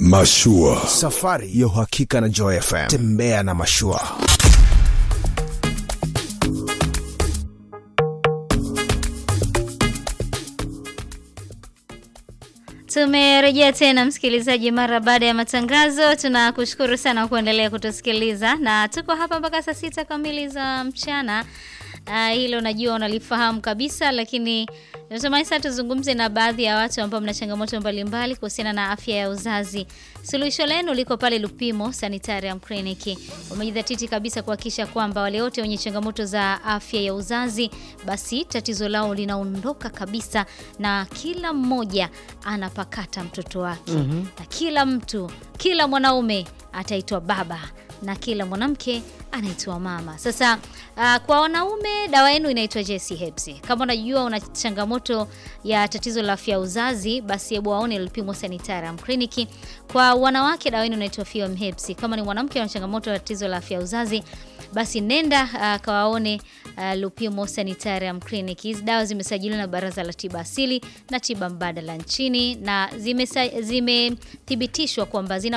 Mashua. Safari ya uhakika na Joy FM. Tembea na mashua. Tumerejea tena msikilizaji, mara baada ya matangazo. Tunakushukuru sana kuendelea kutusikiliza na tuko hapa mpaka saa sita kamili za mchana. Uh, hilo najua unalifahamu kabisa, lakini natamani sasa tuzungumze na baadhi ya watu ambao mna changamoto mbalimbali kuhusiana na afya ya uzazi. Suluhisho lenu liko pale Lupimo Sanitarium Clinic. Wamejidhatiti kabisa kuhakikisha kwamba wale wote wenye changamoto za afya ya uzazi, basi tatizo lao linaondoka kabisa, na kila mmoja anapakata mtoto wake na kila mtu, kila mwanaume ataitwa baba na kila mwanamke anaitwa mama. Sasa uh, kwa wanaume dawa yenu inaitwa JC Herbs. Kama unajua una changamoto ya tatizo la afya ya uzazi, basi hebu waone Lupimo Sanitarium Clinic. Kwa wanawake dawa yenu inaitwa Fiom Herbs. Kama ni mwanamke ana changamoto ya tatizo la afya ya uzazi, basi nenda uh, kawaone uh, Lupimo Sanitarium Clinic. Hizi dawa zimesajiliwa na Baraza la Tiba Asili na Tiba Mbadala nchini na zimethibitishwa zime kwamba zina